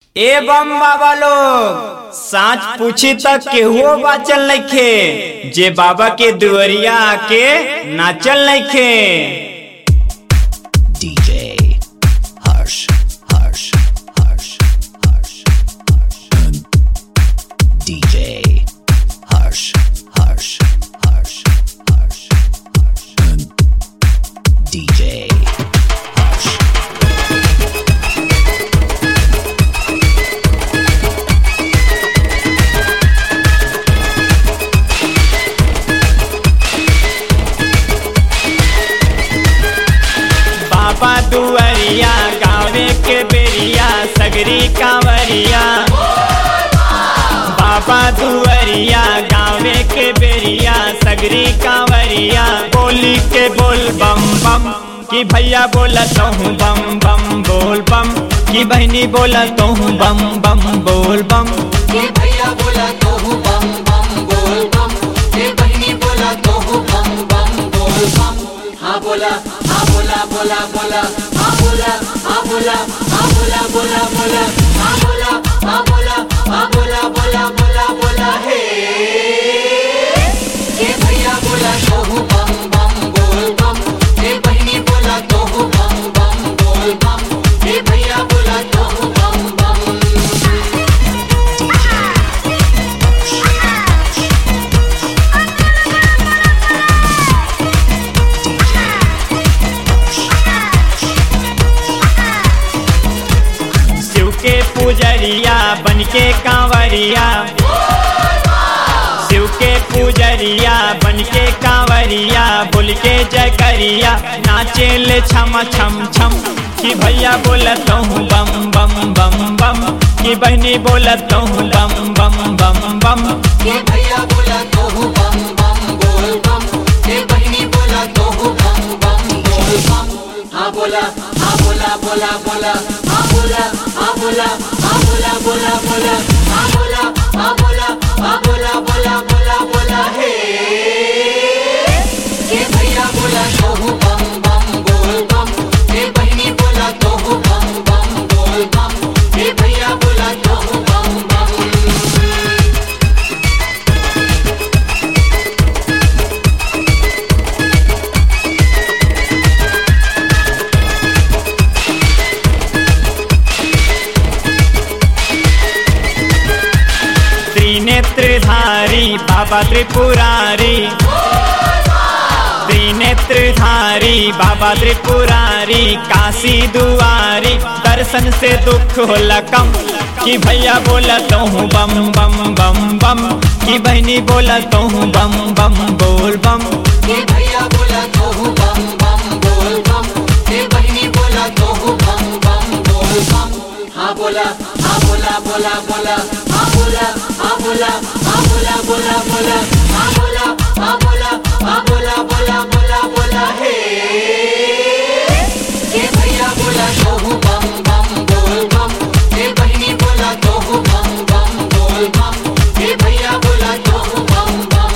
ए बम बाबा लोग साच पूछी तक केहुओ बाचल नइखे जे बाबा के दुअरिया आके नाचल नइखे DJ Harsh, Harsh, Harsh, Harsh, Harsh. DJ Harsh, Harsh, Harsh, Harsh, Harsh. DJ Harsh. बाबा दुअरिया गावे के बेरिया सगरी कांवरिया बाबा दुअरिया गावे के बेरिया सगरी कांवरिया बोली के बोल बम बम कि भैया बोला तो हूँ बम बम बोल बम कि बहनी बोला तो हूँ बम बम बोल बम ये भैया बोला तो हूँ बम बम बोल बम ये बहनी बोला तो हूँ बम बम बोल बम हाँ बोला हाँ बोला बोला बोला हाँ बोला हाँ बोला हाँ बोला बोला बोला हाँ बोला हाँ बोला हाँ बोला बोला बोला बोला हे ये भैया बोला तो हूँ बम बम बोल बम ये बहनी बोला तो हूँ बम बम बोल बम ये भैया बोला तो हूँ बम बम शिव के पुजरिया बन के कांवरिया शिव के पुजरिया बन के कांवरिया बोल के जयकरिया नाचे ले छम छम छम कि भैया बोलत हूँ बम बम बम बम कि बहनी बोलत हूँ बम बम बम बम ये भैया बोला तो हूँ बम बम बोल बम ये बहनी बोला तो हूँ बम बम बोल बम हाँ बोला हाँ बोला बोला बोला हाँ बोला हाँ बोला हाँ बोला बोला बोला हाँ बोला हाँ बोला हाँ बोला बोला बोला बोला हे ये भैया बोला तो हूँ बम बम बोल बम ये बहनी बोला तो हूँ बम बम बोल बम ये भैया बोला तो हूँ बम बम त्रिनेत्रधारी बाबा त्रिपुरारी त्रिनेत्रधारी बाबा त्रिपुरारी काशी दुआरी दर्शन से दुख होला कम कि भैया बोला तो हूँ बम बम बम बम कि बहनी बोला तो हूँ बम बम बोल बम ये भैया बोला तो हूँ बम बम बोल बम ये बहनी बोला तो हूँ बम बम बोल बम हाँ बोला हाँ बोला बोला बोला हाँ बोला हाँ बोला हाँ बोला बोला बोला हाँ बोला हाँ बोला हाँ बोला बोला बोला बोला हे ये भैया बोला तो हूँ बम बम बोल बम ये बहनी बोला तो हूँ बम बम बोल बम ये भैया बोला तो हूँ बम बम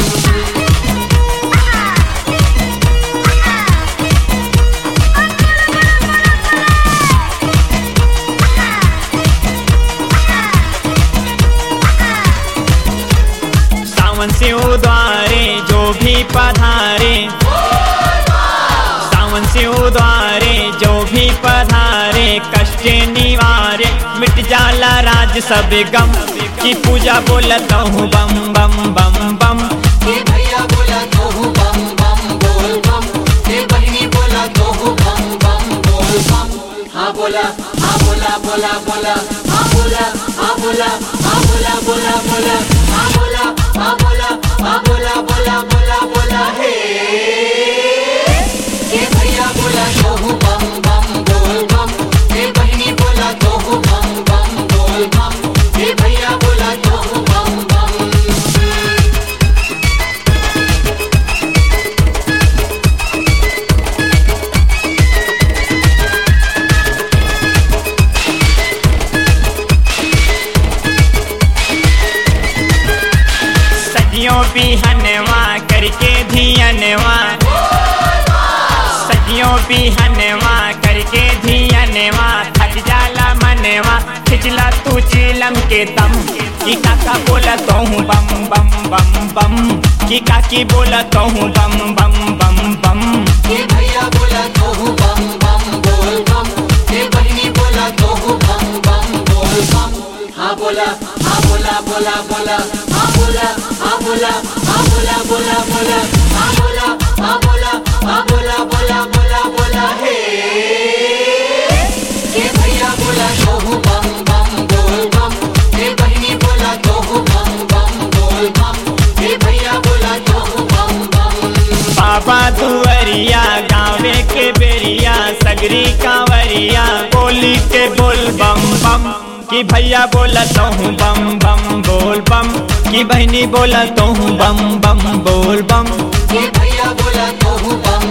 सावन से उद्वारे जो भी पधारे सावन से उद्वारे जो भी पधारे कष्ट निवारे मिट जाला राज सब गम की पूजा बोलत हूँ बम बम बम बम ये भैया बोला तो हूँ बम बम बोल बम ये बहनी बोला तो हूँ बम बम बोल बम हाँ बोला हाँ बोला बोला बोला हाँ बोला हाँ बोला हाँ बोला बोला बोला हाँ बोला हाँ बोला हाँ बोला बोला बोला बोला हे ये भैया बोला तो हूँ बम बम बोल बम ये बहनी बोला तो हूँ बम बम बोल बम ये भैया बोला तो हूँ बम बम सदियों बिहनवा करके धियनवा सदियों बिहनवा नाचला तू चिलम के दम की काका बोला तो हूँ बम बम बम बम की काकी बोला तो हूँ बम बम बम बम ये भैया बोला तो हूँ बम बम बोल बम ये बहनी बोला तो हूँ बम बम बोल बम हाँ बोला हाँ बोला बोला बोला हाँ बोला हाँ बोला हाँ बोला बोला बोला हाँ बोला हाँ बोला हाँ बोला बोला बोला बोला हे ये भैया बोला तो हूँ बम बम बोल बम ये बहनी बोला तो हूँ बम बम बोल बम ये भैया बोला तो हूँ बम बम बाबा दुअरिया गावे के बेरिया सगरी कांवरिया बोली के बोल बम बम कि भैया बोला तो हूँ बम बम बोल बम कि बहनी बोला तो हूँ बम बम बोल बम ये भैया बोला तो हूँ बम